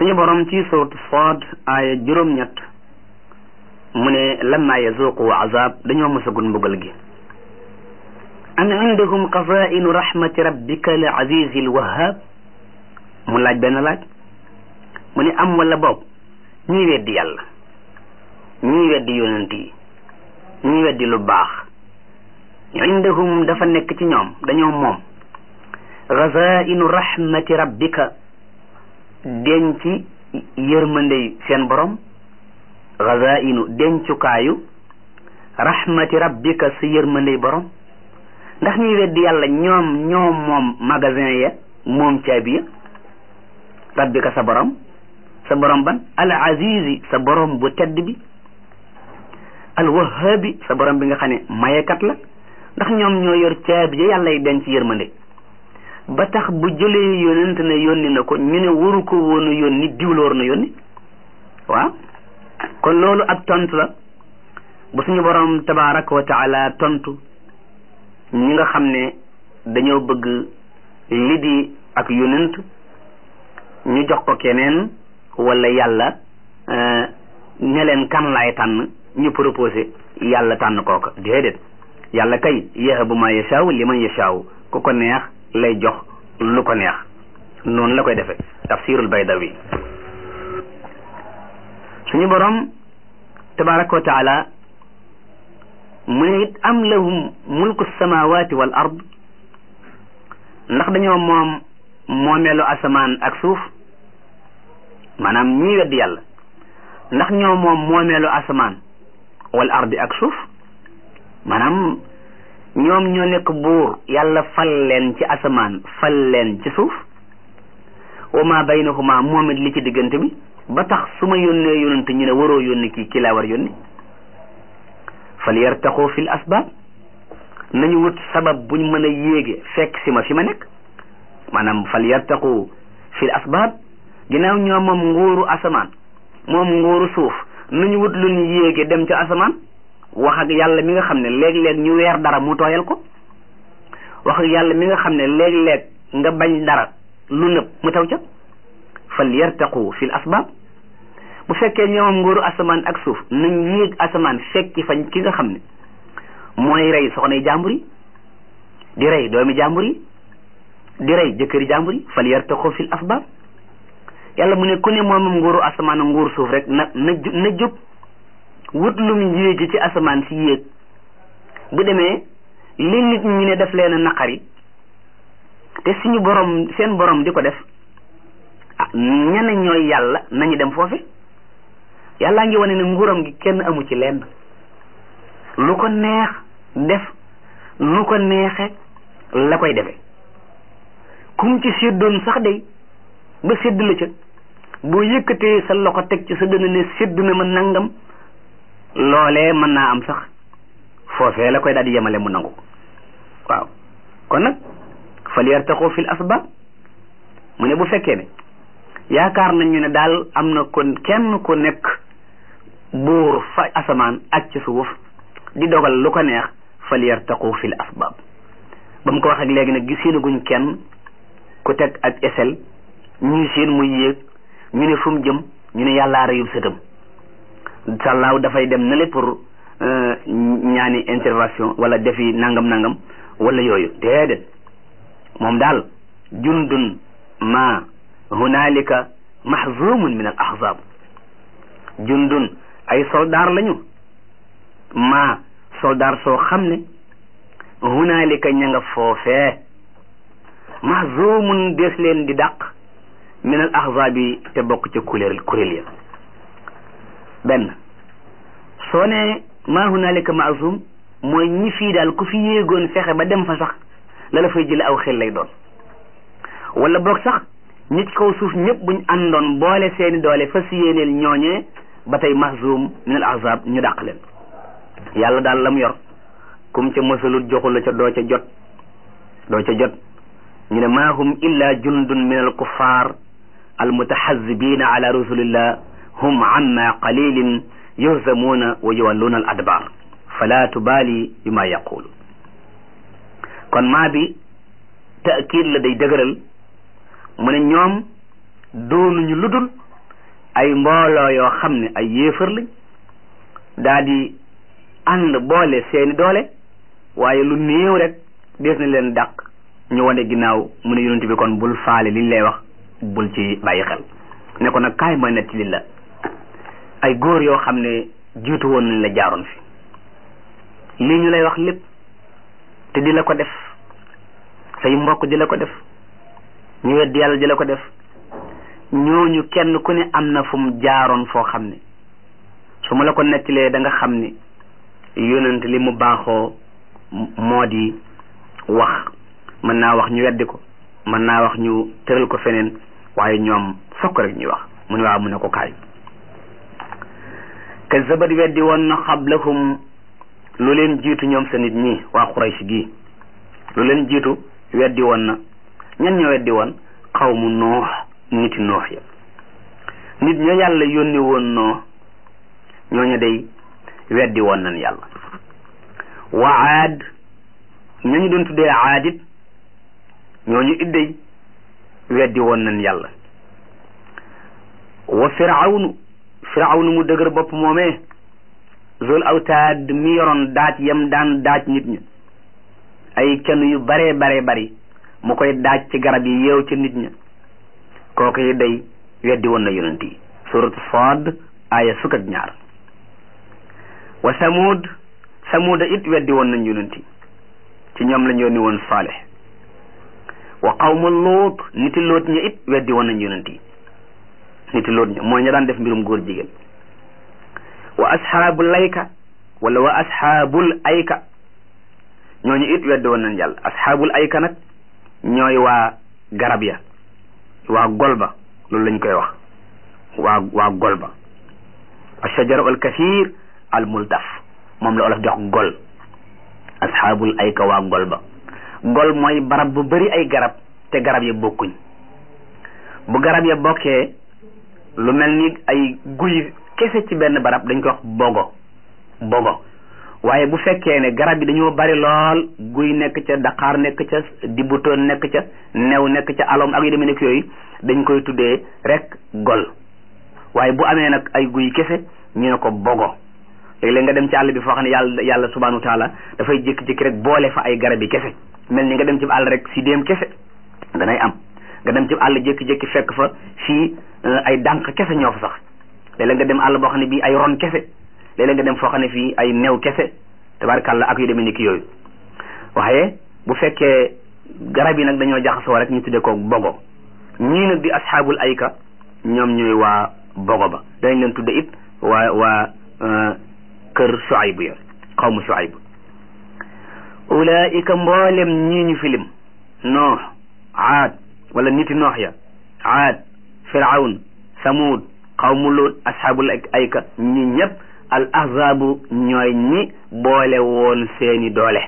suñu borom ci suuratu Saad aaya juróom-ñett mu ne lamma yazuqu azab dañoo mosagul mbugal gi am indahum xazainu rahmati rabbika al azizi al wahhab mu laaj benn laaj mu ne am wala boog ñuy weddi yàlla ñuy weddi yonent yi ñuy weddi lu baax indahum dafa nekk ci ñoom dañoo moom xazainu rahmati rabbika denc yërmandey seen borom xazainu dencukaayu rahmati rabbika sa yërmandey borom ndax ñuy weddi yàlla ñoom ñoom moom magasin ya moom caabi ya rabbika sa borom sa borom ban al azizi sa borom bu tedd bi al wahabi sa borom bi nga xam ne mayekat la ndax ñoom ñoo yor caabi ya yàlla yi denc yërmande ba tax bu jëlee yónent ne yónni na ko ñu ne waru ko woon a yónni diwloor na yónni waaw kon loolu ab tontu la bu suñu borom tabaraka wa taala tontu ñi nga xam ne dañoo bëgg li di ak yónent ñu jox ko keneen wala yàlla ne leen kan laay tànn ñu proposé yàlla tànn kooka déedéet yàlla kay yahabu ma yashaaw liman yashaaw ku ko neex lay jox lu ko neex noonu la koy defee tafsirul baydawi suñu borom tabaraka wa taala mu ne it am lahum mulku samawati wal ard ndax dañoo moom moomeelu asamaan ak suuf maanaam ñii weddi yàlla ndax ñoo moom moomeelu asamaan wal ardi ak suuf maanaam ñoom ñoo nekk buur yàlla fal leen ci asamaan fal leen ci suuf wa ma baynahuma moom it li ci diggante bi ba tax su ma yónnee yónnante ñu ne waroo yónni kii kii laa war yónni fal yartaxu fil asbaab nañu wut sabab buñ mën a yéege fekk si ma fi ma nekk maanaam fal yartaxu fil asbaab ginnaaw ñoo moom nguuru asamaan moom nguuru suuf nañu wut lu ñu yéege dem ca asamaan wax ak yàlla mi nga xam ne léeg-léeg ñu weer dara mu tooyal ko wax ak yàlla mi nga xam ne léeg-léeg nga bañ dara lu nëb mu taw ca fal yartaqu fil asbaab bu fekkee ñoomam nguuru asamaan ak suuf nañ yéeg asamaan fekki fañ ki nga xam ne mooy rey soxnay jàmbur yi di rey doomi jàmbur yi di rey jëkkëri jàmbur yi fal yartaqu fil asbaab yàlla mu ne ku ne moomam nguuru asamaan ak nguuru suuf rek na na na jóg wut lum yéegi ci asamaan si yéeg bu demee li nit ñi ne def leen a naqari te suñu borom seen borom di ko def ah ñene ñooy yàlla nañu dem foofe yàllaa ngi wane ne nguuram gi kenn amu ci lenn lu ko neex def nu ko neexe la koy defe kum ci séddoon sax day ba sédd la ca boo yëkkatee sa loxo teg ci sa dënn ne sédd na ma nangam loolee mën naa am sax foofee la koy daal di yemale mu nangu waaw kon nag fal yartaxu fil asbaab mu ne bu fekkee ne yaakaar nañu ne daal am na kon kenn ku nekk buur fa asamaan ak ci suuf di dogal lu ko neex fal yartaxu fil asbaab ba mu ko wax ak léegi nag gisenaguñ kenn ku teg ak esel ñuy seen muy yéeg ñu ne fu mu jëm ñu ne yàllaa reyub sëtam sàllaaw dafay dem na le pour ñaani intervention wala defi nangam nangam wala yooyu déedéet moom daal jundun ma hunaalika mahzumun min al ahzab jundun ay soldaar lañu ma soldaar soo xam ne hunaalika ña nga foofee mahzumun des leen di dàq min al ahzab yi te bokk ca kuréel kuréel ya benn soo ne maa hunaalika maazum mooy ñi fii daal ku fi yéegoon fexe ba dem fa sax la la fay jële aw xel lay doon wala boog sax ñi ci kaw suuf ñëpp buñ àndoon boole seeni doole fas yéeneel ñooñee ba tey mahzum min al ahzab ñu dàq leen yàlla daal la mu yor kum ca mësalut joxul la ca doo ca jot doo ca jot ñu ne maa hum illa jundun min al kuffar al mutahazibina ala rasulillah hum amma qalilin yuhzamuuna wa yuwalluuna al adbar fala tubaali bima yaqulu kon maa bi taakid la day dëgëral mu ne ñoom doonuñu ludul ay mbooloo yoo xam ne ay yéefar lañ daa di ànd boole seeni doole waaye lu néew rek des na leen dàq ñu wane ginnaaw mu ne yonent bi kon bul faale liñ lay wax bul ci bàyyi xel ne ko nag kaay ma netti li la ay góor yoo xam ne jiitu woon nañ la jaaroon fi lii ñu lay wax lépp te di la ko def say mbokk di la ko def ñu weddi yàlla di la ko def ñooñu kenn ku ne am na fu mu jaaroon foo xam ne su ma la ko nettilee da nga xam ni yonent li mu baaxoo moo di wax mën naa wax ñu weddi ko mën naa wax ñu tëral ko feneen waaye ñoom fokk rek ñuy wax mu ne waaw mu ne ko kaay kazabat weddi woon na xablahum lu leen jiitu ñoom sa nit ñi waa Quraysh gii lu leen jiitu weddi woon na ñan ñoo weddi woon xawmu noox niti noox ya nit ña yàlla yónni woon noo ñooñu day weddi woon nañ yàlla wa aad ñañu doon tuddee aadit ñooñu idday weddi woon nañ yàlla wa firawnu firawnu mu dëgër bopp moomee zul awtaad mi yoroon daaj yam daan daaj nit ña ay kenn yu baree baree bari mu koy daaj ci garab yi yeew ci nit ña kooku yi day weddi woon na yonent yi suratu Saad aaya fukk ak ñaar wa samud samuda it weddi woon nañ yonent yi ci ñoom lañ yónni woon Saalih wa qawmu Luut niti Luut ña it weddi woon nañ yonent yi niti Luut ña mooy ña daan def mbirum góor jigéen wa asxaabul ayka wala wa asxaabul ayka ñooñu it weddi woon nañ yàlla asxaabul ayka nag ñooy waa garab ya waa golba loolu lañ koy wax waa waa golba ashajaru al kathir al multaf moom la olof di wax gol asxaabul ayka waa golba gol mooy barab bu bari ay garab te garab ya bokkuñ bu garab ya bokkee lu mel ni ay guy kese ci benn barab dañ koy wax bogo bogo waaye bu fekkee ne garab yi dañoo bari lool guy nekk ca daqaar nekk ca dibutoon nekk ca new nekk ca alom ak yu demee nekk yooyu dañ koy tuddee rek gol waaye bu amee nag ay guy kese ñu ne ko bogo léeg-léeg nga dem ci àll bi foo xam ne yàlla yàlla subhanahu wa taala dafay jékki-jékki rek boole fa ay garab yi kese mel ni nga dem ci àll rek si déem kese danay am nga dem ci àll jékki-jékki fekk fa fii ay dànq kese ñoo fa sax léeg-léeg nga dem àll boo xam ne bii ay ron kese léeg-léeg nga dem foo xam ne fii ay new kese tabarkàlla ak yu demee ni ki yooyu waaye bu fekkee garab yi nag dañoo jaxasoo rek ñu tuddee ko bogo ñii nag di asxaabul ayka ñoom ñooy waa bogo ba dañ leen tudde it waa waa kër Shuayb ya xawmu Shuayb ulaika mboolem ñii ñu filim noox aad wala niti noox ya aad firawn samud xawmu Luut asxaabul ayka ñi ñëpp al ahzaabu ñooy ñi boole woon seeni doole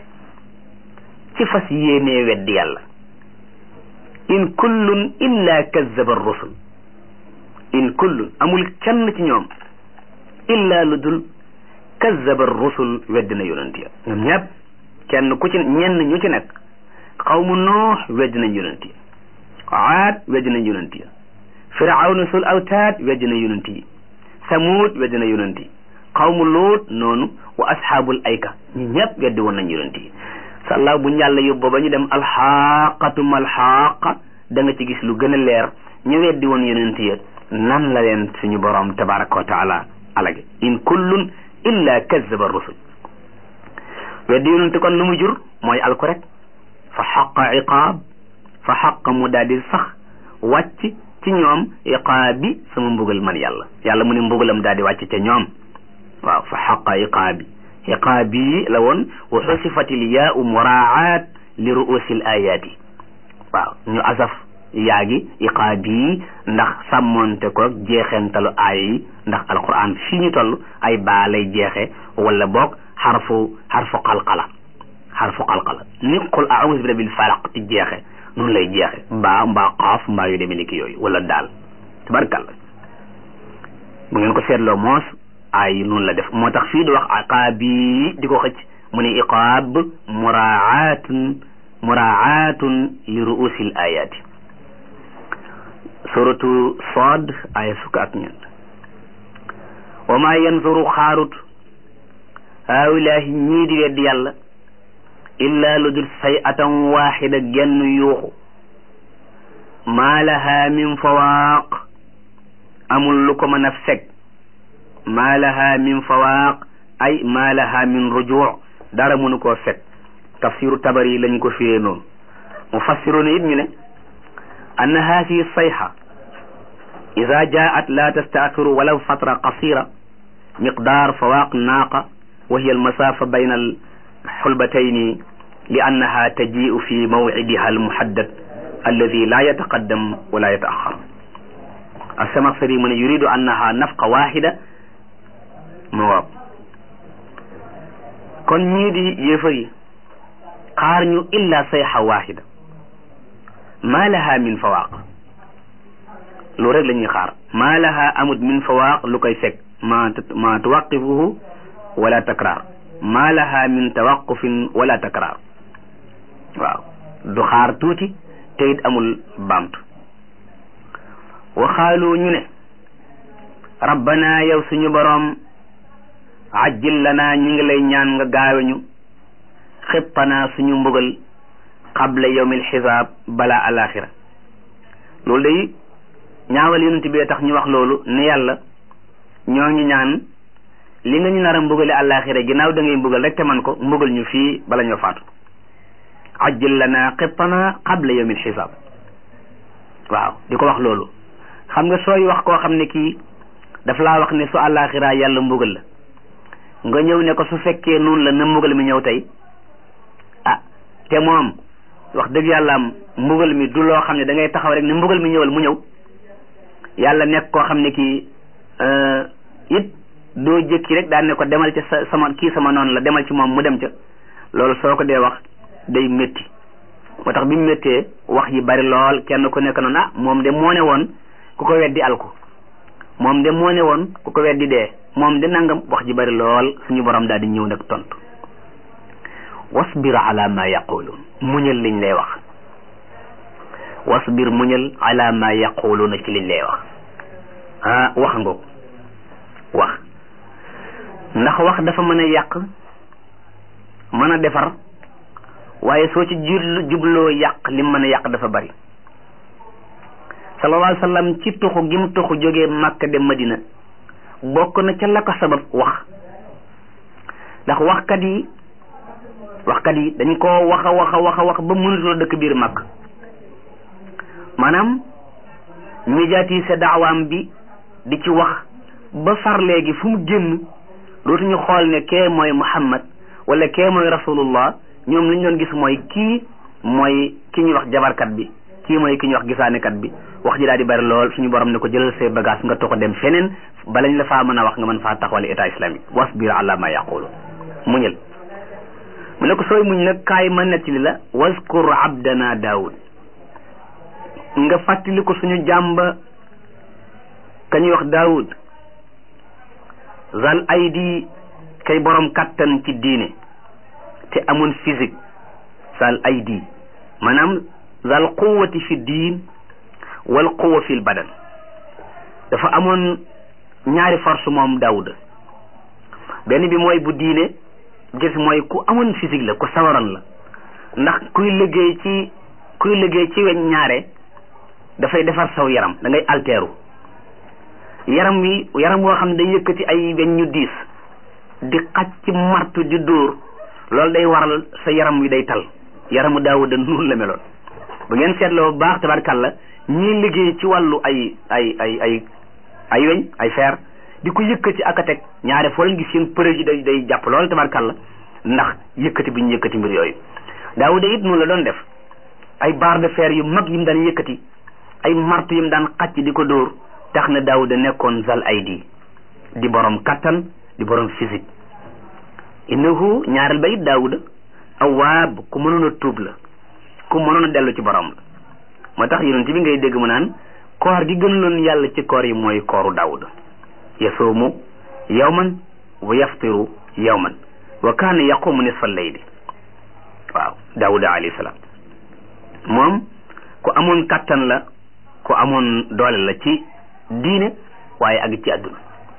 ci fas yéenee weddi yàlla in kullun illa kazzaba rusul in kullun amul kenn ci ñoom illa lu dul kazzaba rusul weddi na yonent ya ñoom ñëpp kenn ku ci ñenn ñu ci nekk xawmu noox weddi nañ yonent ya aad weddi nañ yonent ya firawna sul awtaad weddi na yonent yi samuud weddi na yonent yi xawmu luut noonu wa asxaabul ayka ñi ñëpp weddi woon nañ yonent yi sàllaaw bu njàlla yóbbo ba ñu dem alxaqatum alxaqa da nga ci gis lu gën a leer ñu weddi woon yonent ya nan la leen suñu borom tabaraka wa taala alage in kullun illa kazzaba rusul weddi yonent kon lu mu jur mooy alku rek fa xaqa iqaab fa xaqa mu daal di sax wàcc ci ñoom iqaabi sama mbugal man yàlla yàlla mu ne mbugalam daal di wàcc ca ñoom waaw fa xaqa iqaabi iqaabi la woon wa xusifatil yaau muraat li ruusil ayaati waaw ñu asaf yaagi iqaabi ndax sàmmonte ko jeexentalu aaya yi ndax alquran fii ñu toll ay baa lay jeexe wala boog xarfu xarfu qalqala xarfu qalqala ni qul a'uuzu bi rabbil falaq ti jeexe noonu lay jeexe mbaa mbaa xaaf mbaa yu demee ni ki yooyu wala daal tabarkalla bu ngeen ko seetloo moos ay noonu la def moo tax fii di wax iqaabi di ko xëcc mu ne iqaab muraatun muraatun li ruusil ayaati suratu Saad ay fukk ak ñeent wa ma yanzuru xaarut haawilaahi ñii di weddi yàlla illa lu dul say atan waaxida genn yuuxu maa laha min fawaaq amul lu ko mën a fekk maa laha min fawaaq ay maa laha min rujuu dara mënu koo fekk tafsiru tabari lañ ko firee noonu mufassiruna it ñu ne anna haadihi sayxa ida jaat la tastaaxiru walaw fatra qasira miqdaar fawaaq naaqa wa hiya almasaafa bayna alxulbatayni li annaha tajiu fi mawcidiha almuhaddad alladi la yataqaddam wala yataaxar asamaxsari mu ne yuridu annaha nafqa waxida ma waaw kon ñii di yéefar yi xaar ñu illa sayxa waxida ma laha min fawaaq lu rek la ñuy xaar ma laha amut min fawaaq lu koy fekk ma ma tuwaqifuhu wala takraar ma laha min tawaqufin wala takraar waaw du xaar tuuti te it amul baamtu waxaalu ñu ne rabbana yow suñu boroom ajjil lana ñi ngi lay ñaan nga gaawe ñu xittanaa suñu mbugal qabla yawmil xisaab bala alaxira loolu day ñaawal yonent bi tax ñu wax loolu ne yàlla ñoo ngi ñaan li nga ñu nar a mbugale alaxira ginnaaw da ngay mbugal rek te man ko mbugal ñu fii bala ñoo faatu ajjil lana xittanaa qabla yawmil xisaab waaw di ko wax loolu xam nga sooy wax koo xam ne kii daf laa wax ne su alaxira yàlla mbugal la nga ñëw ne ko su fekkee noonu la na mbugal mi ñëw tey ah te moom wax dëgg yàlla am mbugal mi du loo xam ne da ngay taxaw rek ne mbugal mi ñëwal mu ñëw yàlla nekk koo xam ne kii it doo jëkki rek daan ne ko demal ca sa sama kii sama noonu la demal ci moom mu dem ca loolu soo ko dee wax day métti moo tax bi mu méttee wax yi bari lool kenn ku nekk noonu ah moom de moo ne woon ku ko weddi alku moom de moo ne woon ku ko weddi dee moom de nangam wax ji bari lool suñu borom daal di ñëw nag tontu wasbir ala ma yaquluun muñal liñ lay wax wasbir muñal ala ma yaquluuna ci liñ lay wax ah wax ngoog wax ndax wax dafa mën a yàq mën a defar waaye soo ci jublu jubloo yàq lim mën a yàq dafa bari sallallahu alayhi wa sallam ci tuxu gi mu tuxu jógee Makka dem Madina bokk na ca la ko sabab wax ndax waxkat yi waxkat yi dañ koo wax a wax a wax a wax ba mënatoo dëkk biir mag maanaam médiatiser daawaam bi di ci wax ba far léegi fu mu génn dootuñu xool ne kee mooy Muhammad wala kee mooy rasulullah ñoom li ñu doon gis mooy kii mooy ki ñuy wax jabarkat bi kii mooy ki ñuy wax gisaanekat bi wax ji daal di bari lool suñu borom ne ko jëlal say bagage nga toxo dem feneen balañ la faa mën a wax nga mën faa taxawale état islamique wasbir ala ma yaqulu muñal mu ne ko sooy muñ nag kaay ma nettali la waskur abdana daawud nga fàttali ko suñu jàmba ka ñuy wax daawud zal aydi kay borom kattan ci diine te amoon physique zal aydi maanaam zal quwwati fi diin wal quwwa fil badan dafa amoon ñaari force moom daawuda benn bi mooy bu diine gis mooy ku amoon physique la ku sawaran la ndax kuy liggéey ci kuy liggéey ci weñ ñaare dafay defar saw yaram da ngay alteeru yaram wi yaram woo xam ne day yëkkati ay weñ ñu diis di xaj ci martu di dóor loolu day waral sa yaram wi day tal yaramu daawuda noonu la meloon bu ngeen seetloo bu baax tabarkàlla ñii liggéey ci wàllu ay ay ay ay ay weñ ay fer di ko yëkkati ak a teg ñaare foo leen gis seen përëg yi day day jàpp lool tabarkàlla ndax yëkkati bi ñu yëkkati mbir yooyu daawuda it noonu la doon def ay barre de fer yu mag yi mu daan yëkkati ay martu yi mu daan xàcc di ko dóor tax na daawuda nekkoon zal aydi di borom kattan di borom physique innahu ñaareel ba it daawuda awaab ku mënoon a tuub la ku mënoon a dellu ci borom la moo tax yonent bi ngay dégg mu naan koor gi gënaloon yàlla ci koor yi mooy kooru daawuda yasuumu yawman wa yaftiru yawman wa kaana yaqumu nisfa layli waaw daawuda alayhi salaam moom ku amoon kattan la ku amoon doole la ci diine waaye ak ci àdduna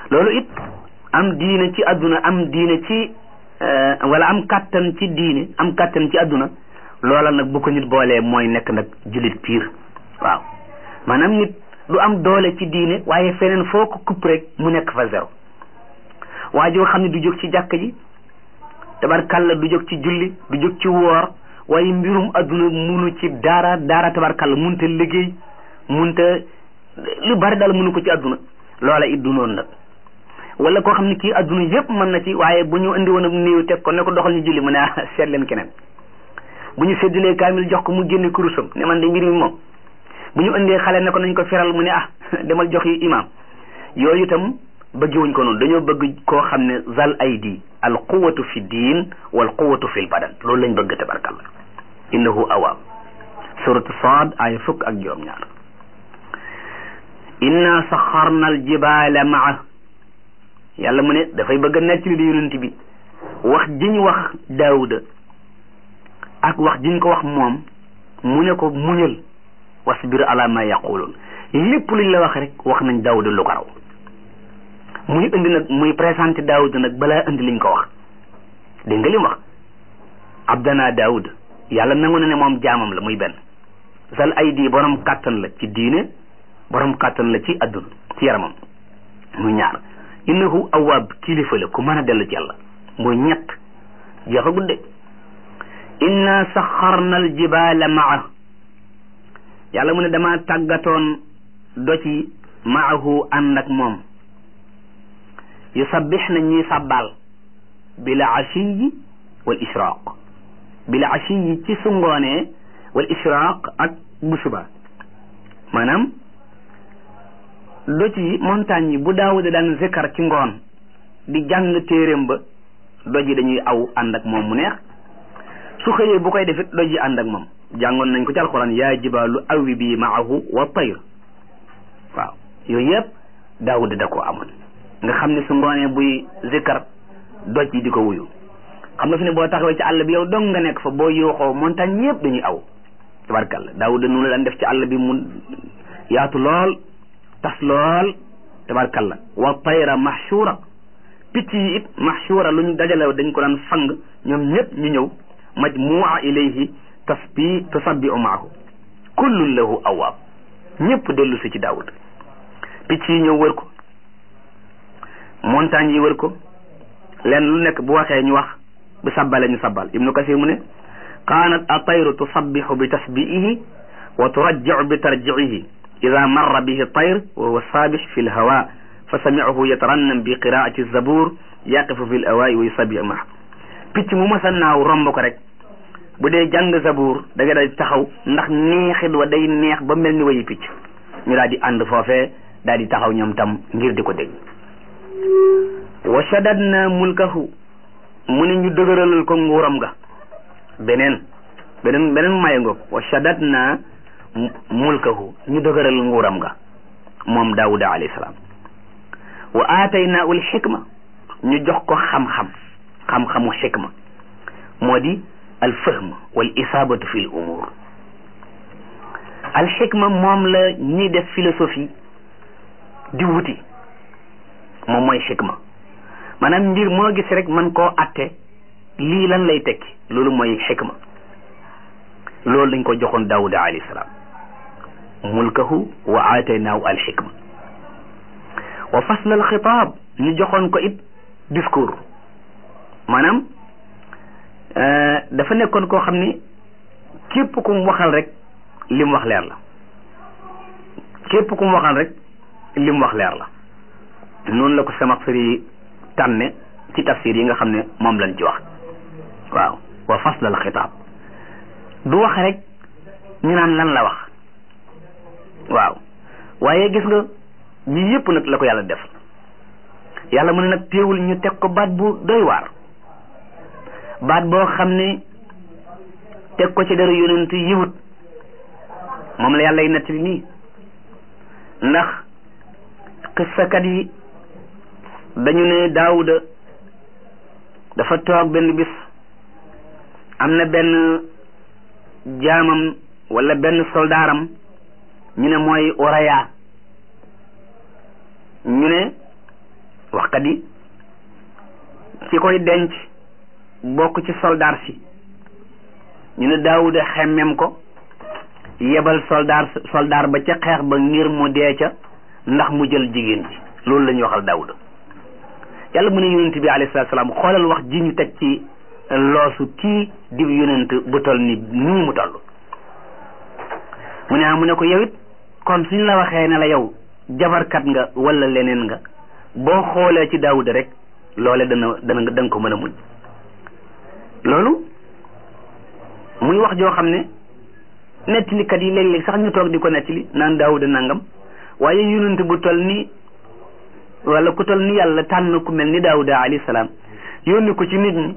loolu it am diine ci adduna am diine ci wala am kàttan ci diine am kàttan ci adduna loola nag bu ko nit boolee mooy nekk nag jullit piir waaw maanaam nit du am doole ci diine waaye feneen foo ko kupp rek mu nekk fa zéro waa joo xam ne du jóg ci jàkk ji tabarkalla du jóg ci julli du jóg ci woor waaye mbirum adduna munu ci daara daara tabarkalla munta liggéey munta lu bari daal munu ko ci adduna loola it du noonu nag wala koo xam ne kii adduna yëpp mën na ci waaye bu ñu indi woon ab néew teg ko ne ko doxal ñu julli mu ne ah seet leen keneen bu ñu séddalee kaamil jox ko mu génne kurusam ne man de mbir mi moom bu ñu indee xale ne ko nañ ko feral mu ne ah demal jox yi imaam yooyu itam bëggewuñ ko noonu dañoo bëgg koo xam ne zal aydi al quwatu fi diin wal quwatu fi l badan loolu lañ bëgg tabarkalla innahu awaab suratu saad aaya fukk ak juróom ñaar inna saxarna al jibaala maa yàlla mu ne dafay bëgg a nekk li di yonent bi wax jiñ wax daawuda ak wax jiñ ko wax moom mu ne ko muñal wasbir ala ma yaqulun lépp luñ la wax rek wax nañ daawuda lu ko raw muy indi nag muy présenté daawuda nag balaa indi liñ ko wax dégg nga li mu wax abdana daawud yàlla nangu na ne moom jaamam la muy benn sal ay di borom kàttan la ci diine borom kàttan la ci adduna ci yaramam muy ñaar innahu awaab kilifa la ku mën a dellu ci yàlla muy ñett jeexa gudde inna saxarna al jibaala maa yàlla mu ne dama tàggatoon doci maahu ànd ak moom yusabbix na ñuy sàbbaal bila ashiyi wal israaq bila ashiyi ci su ngoonee wal israaq ak bu suba maanaam doj yi montagne yi bu daawuda daan zikkar ci ngoon di jàng téeréem ba doj yi dañuy aw ànd ak moom mu neex su xëyee bu koy defit doj yi ànd ak moom jàngoon nañ ko ci alxuraan yaa jibaalu awi bi maahu wa tayr waaw yooyu yëpp daawuda da koo amoon nga xam ne su ngoonee buy zikkar doj yi di ko wuyu xam nga fi ne boo taxawee ci àll bi yow dong nga nekk fa boo yooxoo montagne yëpp dañuy aw tabarkalla daawuda noonu la daan def ci àll bi mu yaatu lool tas lool tabarkalla wa tayra mahshura picc yi it mahshura lu ñu dajale dañ ko daan fang ñoom ñëpp ñu ñëw majmua ilayhi tasbi tusabbiu maahu kullun lahu awaab ñëpp dellu si ci daawud picc yi ñëw wër ko montagne yi wër ko leen lu nekk bu waxee ñu wax bu sabbale ñu sabbal ibnu kasir mu ne kaanat atayru tusabbihu bi tasbiihi wa turajjiu bi tarjiihi ida marra bihi tayr wa huwa saabix fi lhawa fa samicahu yatarannam bi qiraati zabur yaqifu fi lawaa'i wa yusabbihu maa picc mu masa naaw romb ko rek bu dee jàng zabur da nga daal di taxaw ndax neexit wa day neex ba mel ni wayi picc ñu daal di ànd foofee daal di taxaw ñoom tam ngir di ko dégg wa shadadna mulkahu mu ne ñu dëgëralal ko nguuram ga beneen beneen beneen maye ngoog wa shadadna mulkahu ñu dëgëral nguuram ga moom daawuda alayhi salaam wa aataynaahu al xikma ñu jox ko xam-xam xam-xamu xikma moo di al fahm wal isaabatu fi l umur al xikma moom la ñiy def philosophie di wuti moom mooy xikma maanaam mbir moo gis rek man koo atte lii lan lay tekki loolu mooy xikma loolu dañ ko joxoon daawuda alayhi salaam mulkahu wa aataynaahu al xikma wa fasl al xitaab ñu joxoon ko it discours maanaam dafa nekkoon koo xam ni képp ku mu waxal rek li mu wax leer la képp ku mu waxal rek li mu wax leer la noonu la ko Samaxsari tànne ci tafsir yi nga xam ne moom lañ ci wax waaw wa fasl al xitaab du wax rek ñu naan lan la wax waaw waaye gis nga ñi yëpp nag la ko yàlla def yàlla mu ne nag téewul ñu teg ko baat bu doy waar baat boo xam ne teg ko ci dara yonent yiwut moom la yàlla y nettali nii ndax xissakat yi dañu ne daawuda dafa toog benn bis am na benn jaamam wala benn soldaaram ñu ne mooy oraya ñu ne waxkat yi ci koy denc bokk ci soldaar si ñu ne daawuda xemmem ko yebal soldaar soldaar ba ca xeex ba ngir mu dee ca ndax mu jël jigéen ji loolu la ñuy waxal daawuda yàlla mu ne yonent bi alayhi salaatu salaam xoolal wax ji ñu teg ci loosu kii di yonent bu toll ni nii mu toll mu ne ah mu ne ko yow it kon suñ la waxee ne la yow jabarkat nga wala leneen nga boo xoolee ci daawuda rek loole dana dana da nga ko mën a muñ loolu muy wax joo xam ne nettalikat yi léeg-léeg sax ñu toog di ko nettali naan daawuda nangam waaye yonent bu toll ni wala ku toll ni yàlla tànn ku mel ni daawuda alayhi salaam yónni ko ci nit ñi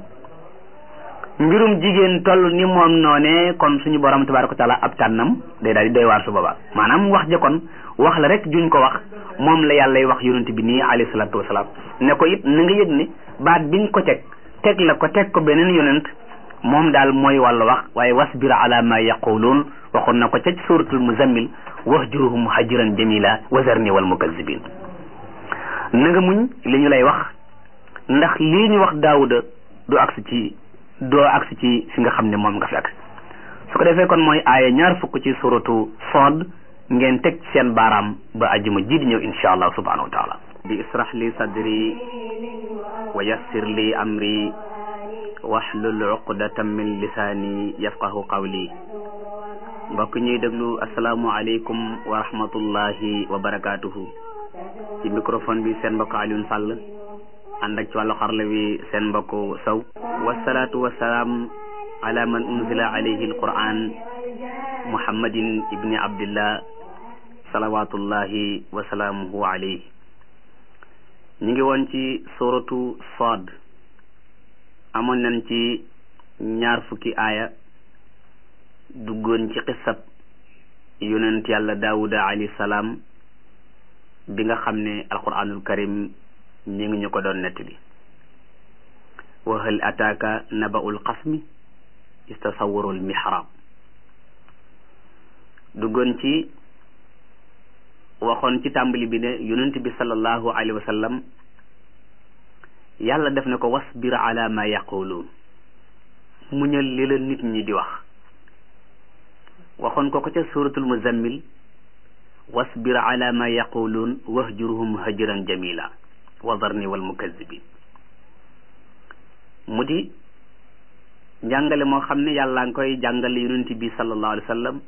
mbirum jigéen toll ni moom noonee kon suñu borom tabaaraka taala ab tànnam day daal di doy waar su boobaa maanaam wax ja kon wax la rek juñ ko wax moom la yàllay wax yonent bi nii alayhi salaatu wasalaam ne ko it na nga yëg ne baat biñ ko teg teg la ko teg ko beneen yonent moom daal mooy wàllu wax waaye wasbir ala ma yaquluun waxoon na ko ca suratul muzammil wahjurhum hajran jamila wazarni wal mukazzibin na nga muñ li ñu lay wax ndax lii ñu wax daawuda du agsi ci doo agsi ci fi nga xam ne moom nga fi agsi su ko defee kon mooy aaya ñaar fukk ci suratu Sood ngeen teg seen baaraam ba ajjuma ji di ñëw insha allah subhanahu wa taala bi israh li sadri wa yassir li amri wahlul uqdatan min lisaani yafqahu qawli mbokk ñuy déglu asalaamu aleykum wa rahmatullahi wa barakaatuhu ci microphone bi seen mbokk Alioune Sall ànd ak ci wàllu xarla wi seen mbokk Sow wasalaatu wasalaam ala man unzila alayhi alquran muhammadin ibni abdillah salawatullahi wa salaamuhu alayhi ñu ngi woon ci suratu Saad amoon nañ ci ñaar fukki aaya duggoon ci xisab yonent yàlla daawuda alayhi salaam bi nga xam ne alquranul karim ñi ngi ñu ko doon nettali wa hal ataaka naba'ul xasmi istasawarul mihrab duggoon ci waxoon ci tàmbali bi ne yonent bi sallallahu alayhi wa sallam yàlla def na ko wasbir ala ma yaquluun muñal li la nit ñi di wax waxoon ko ko ca suratul muzammil wasbir ala ma yaquluun wahjurhum hajran jamila wadarni wal mukazzibin mu di njàngale moo xam ne yàlla nga koy jàngale yonent bi sallallahu alayhi wa sallam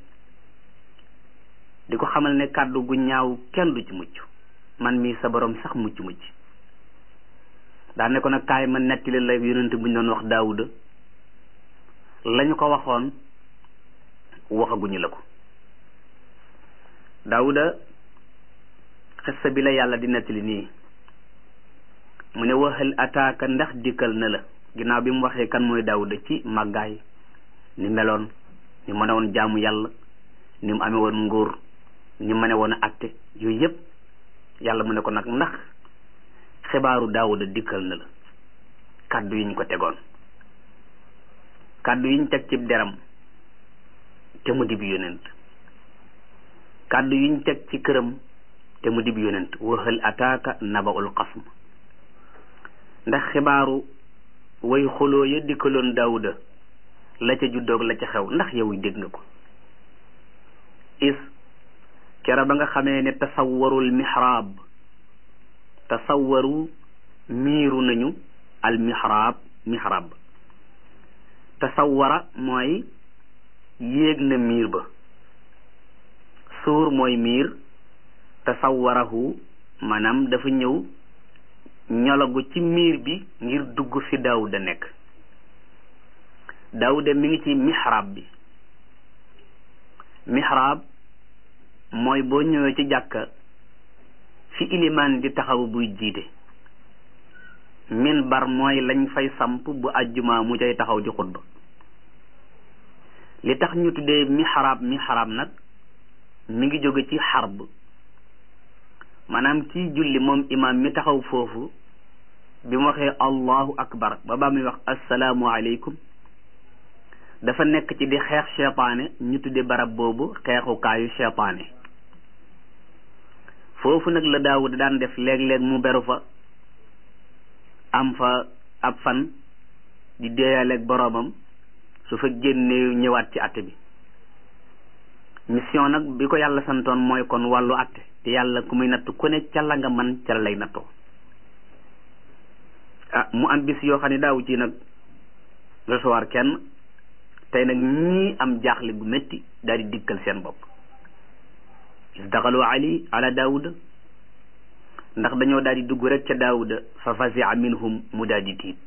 di ko xamal ne kàddu gu ñaaw kenn du ci mucc man mii sa borom sax mucc mucc daa ne ko nag kaay ma nettali la yonent bu ñu doon wax daawuda lañu ko waxoon waxaguñu la ko daawuda xissa bi la yàlla di nettali nii mu ne waxal ataaka ndax dikkal na la ginnaaw bi mu waxee kan mooy daawuda ci màggaay ni meloon ni mën a woon jaamu yàlla ni mu amee woon nguur ni mën a woon a atte yooyu yëpp yàlla mu ne ko nag ndax xibaaru daawuda dikkal na la kàddu yi ñu ko tegoon kàddu yi ñu teg ci deram te mu dib yonent kàddu yi ñu teg ci këram te mu dib yonent waxal ataaka nabaul xasm ndax xibaaru way xuloo ya dikkaloon daawuda la ca juddoog la ca xew ndax yow dégg nga ko is kera ba nga xamee ne tasawwarul mihrab tasawwaru miiru nañu al mihrab mihrab tasawwara mooy yéeg na miir ba suur mooy miir tasawwarahu maanaam dafa ñëw ñolagu ci miir bi ngir dugg fi daawuda nekk daawuda mi ngi ci mihrab bi mihrab mooy boo ñëwee ci jàkka fi ilimaan di taxaw buy jiite minbar mooy lañ fay samp bu àjjuma mu cay taxaw di xutba li tax ñu tuddee mihrab mihrab nag mi ngi jóge ci xarb maanaam kii julli moom imaam mi taxaw foofu bi mu waxee allahu akbar ba baa muy wax assalaamu aleykum dafa nekk ci di xeex cheytaane ñu tudde barab boobu xeexukaayu cheytaane foofu nag la daawud daan def léeg-léeg mu beru fa am fa ab fan di deeyaleeg boroomam su fa génnee ñëwaat ci àtte bi mission nag bi ko yàlla santoon mooy kon wàllu àtte te yàlla ku muy natt ku ne ca la nga man ca la lay nattoo ah mu am bis yoo xam ne daawu ci nag recevoir kenn tey nag ñii am jaaxle gu métti daal di dikkal seen bopp isdaxalu ali ala daawuda ndax dañoo daal di dugg rek ca daawuda fa fasia minhum mu daal di tiit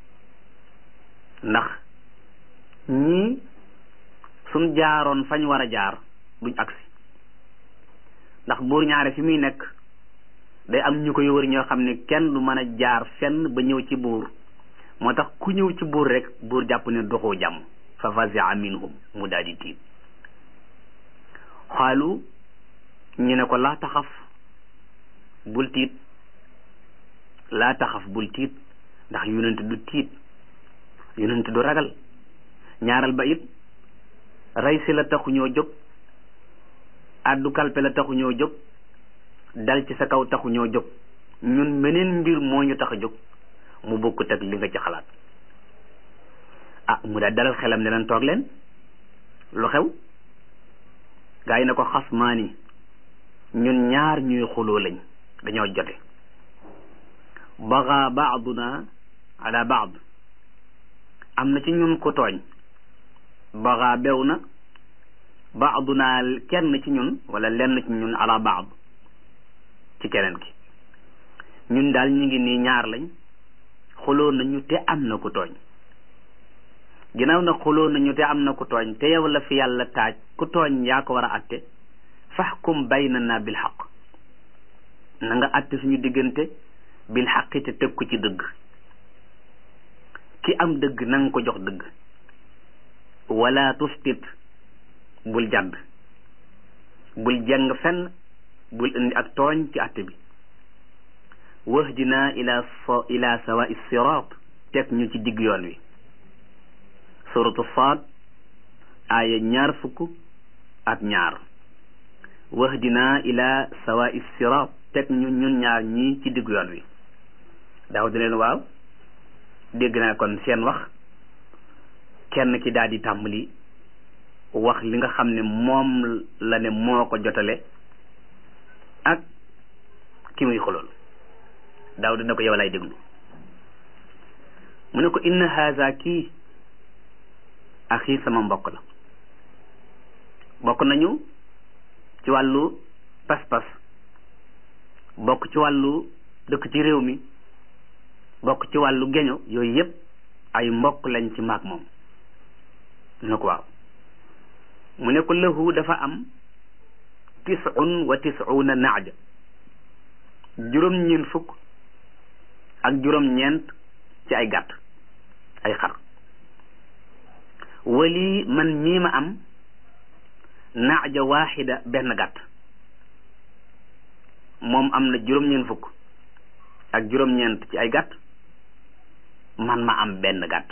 ndax ñii suñ jaaroon fañ war a jaar duñ agsi ndax buur ñaare fi muy nekk day am ñu koy wër ñoo xam ne kenn du mën a jaar fenn ba ñëw ci buur moo tax ku ñëw ci buur rek buur jàpp ne doxoo jàmm fa fasia minhum mu daal di tiit xaalu ñu ne ko laa taxaf bul tiit laa taxaf bul tiit ndax yonent du tiit yonent du ragal ñaaral ba it rey si la taxu ñoo jóg addu kalpe la taxu ñoo jóg dal ci sa kaw taxu ñoo jóg ñun meneen mbir moo ñu tax a jóg mu bokkut ak li nga ci xalaat ah mu daal dalal xelam ne leen toog leen lu xew gaa yi ne ko xas maani ñun ñaar ñuy xuloo lañ dañoo jote baga baaduna ala baad am na ci ñun ko tooñ baga bew na baaduna kenn ci ñun wala lenn ci ñun ala baad ci keneen ki ñun daal ñu ngi nii ñaar lañ xuloo nañu te am na ku tooñ ginnaaw na xuloo nañu te am na ku tooñ te yow la fi yàlla taaj ku tooñ yaa ko war a atte faxkum baynana bil xaq na nga atte suñu diggante bil xaqi te teg ko ci dëgg ki am dëgg na nga ko jox dëgg wala tustit bul jàdd bul jeng fenn bul indi ak tooñ ci atte bi wahdina ila ila sawa sirat teg ñu ci digg yoon wi suratu saad aaya ñaar fukk ak ñaar wahdina ila sawa sirat teg ñu ñun ñaar ñii ci digg yoon wi daaw di leen waaw dégg naa kon seen wax kenn ki daal di tàmbali wax li nga xam ne moom la ne moo ko jotale ak ki muy xolool daaw dina ko yow lay déglu mu ne ko inna haza kii axi sama mbokk la bokk nañu ci wàllu pas-pas bokk ci wàllu dëkk ci réew mi bokk ci wàllu geño yooyu yépp ay mbokk lañ ci maag moom mu ne ko waaw mu ne ko lahu dafa am tisun wa tisuna naaja juróom ñeent fukk ak juróom ñeent ci ay gàtt ay xar wali man mii ma am naaja waaxida benn gàtt moom am na juróom ñeent fukk ak juróom ñeent ci ay gàtt man ma am benn gàtt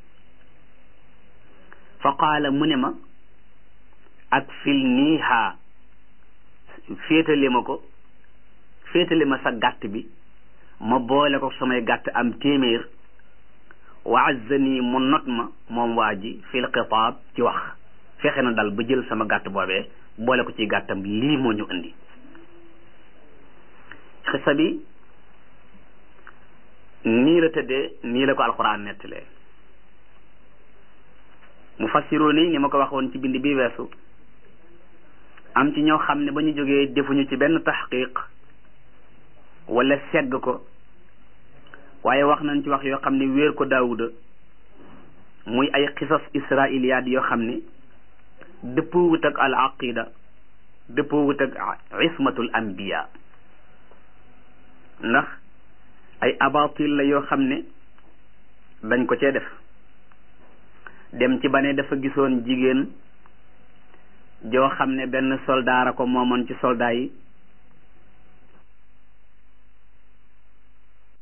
fa qaala mu ne ma ak fil nii haa féetale ma ko féetale ma sa gàtt bi ma boole ko samay gàtt am téeméer wa azzani mu not ma moom waa ji fil xitaab ci wax fexe na dal ba jël sama gàtt boobee boole ko ci gàttam lii moo ñu indi xisa bi nii la tëddee nii la ko alxuraan nettalee mu fassiroo ni ni ma ko waxoon ci bind bi weesu am ci ñoo xam ne ba ñu jógee defuñu ci benn taxqiq wala segg ko waaye wax nañ ci wax yoo xam ne wéer ko daawuda muy ay xisas israiliyaat yoo xam ne dëppoo wut ak al aqida dëppoo wut ak ismatul anbiya ndax ay abatil la yoo xam ne dañ ko cee def dem ci ba ne dafa gisoon jigéen joo xam ne benn soldaara ko moomoon ci soldat yi